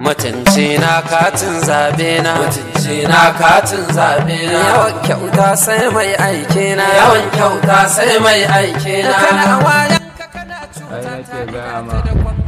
mutunci na katin zabe na mutunci na katin zabe na yawan kyauta sai mai aike na yawan kyauta sai mai aike na kana wayan ka kana ai nake gaya ma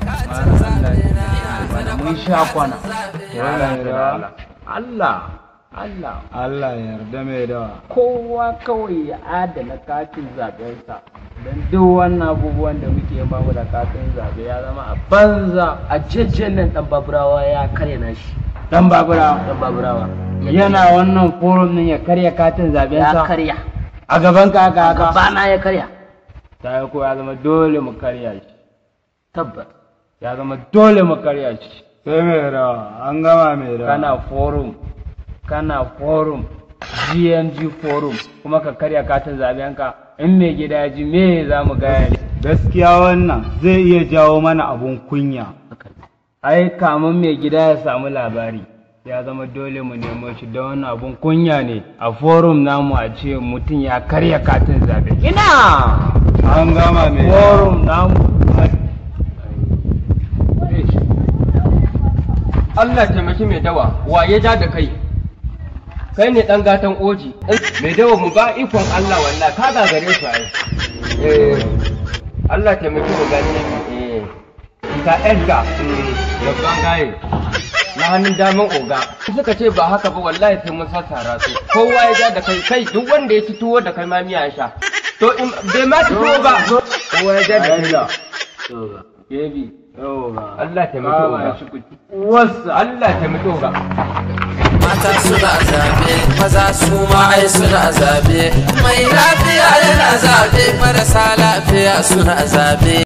mana mun sha kwana Allah Allah Allah Allah ya yarda mai dawa kowa kawai ya adana katin zaɓensa don duk wannan abubuwan da muke ba mu da katin zaɓe ya zama a banza a jejjen nan dan baburawa ya karya nashi dan babura dan baburawa yana wannan forum din ya karya katin ya zaɓensa karya a gaban ka haka haka gabana ya karya ta yi ko ya zama dole mu karya shi tabbat ya zama dole mu karya shi sai mai dawa an gama mai dawa kana forum kana forum gng forum kuma ka karya katin zaɓenka in mai gida ya ji me za mu gaya ne gaskiya wannan zai iya jawo mana abun kunya ai kamun mai gida ya samu labari ya zama dole mu nemo shi da wannan abun kunya ne a forum namu a ce mutum ya karya katin zaɓe ina an gama mai dawa forum namu Allah taimaki mai dawa wa ya ja da kai kai ne dan gatan oji mai dawa mu ba ikon Allah wallahi ka gagare su ai eh Allah taimaki mu gani eh ka Edgar babban gaye na hannun daman oga suka ce ba haka ba wallahi sai mun sassara su kowa ya ja da kai kai duk wanda ya ci tuwo da kai ma miya ya sha to in bai ma ci tuwo ba kowa ya ja da kai baby Allah taimaki oga wasu Allah taimaki oga mata suna zabe maza su ma ai suna zabe mai lafiya yana zabe marasa lafiya suna zabe